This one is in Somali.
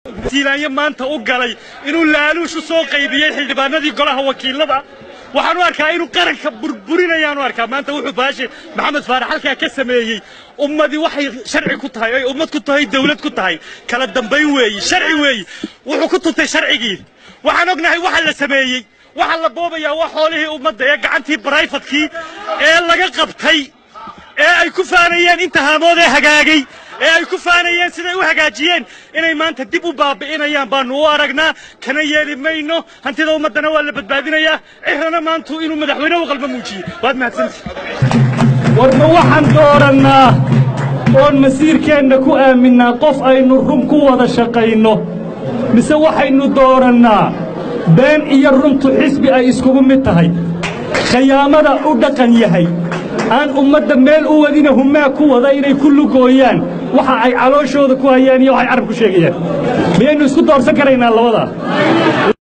tiilaanyo maanta u galay inuu laaluush u soo qaybiyey xildhibaanadii golaha wakiilada waxaan u arkaa inuu qaranka burburinayaan u arkaa maanta wuxuu baashe maxamed faarax halkaa ka sameeyey ummadii waxay sharci ku tahay ay ummad ku tahay dawlad ku tahay kala dambayn weeyi sharci weeyi wuxuu ku tuntay sharcigii waxaan ognahay waxa la sameeyey waxa la boobayaa waa xoolihii ummadda ee gacantii barayfadkii ee laga qabtay ee ay ku faanayeen inta haamood ee hagaagay ee ay ku faanayeen siday u hagaajiyeen inay maanta dib u baabi'inayaan baanu u aragnaa kana yeeli mayno hantida ummaddana waa la badbaadinayaa cirana maantu inuu madaxweyne u qalba muujiyey waad mahadsantii warma waxaan doorannaa oon masiirkeenna ku aaminnaa qof aynu run ku wada shaqayno mise waxaynu doorannaa been iyo runtu xisbi ay iskugu mid tahay khiyaamada u dhaqan yahay aan ummadda meel u wadina humaa ku wada inay ku lugooyaan waxa ay calooshooda ku hayaan iyo waxay carab ku sheegayaan miyaynu isku doorsan karaynaa labadaa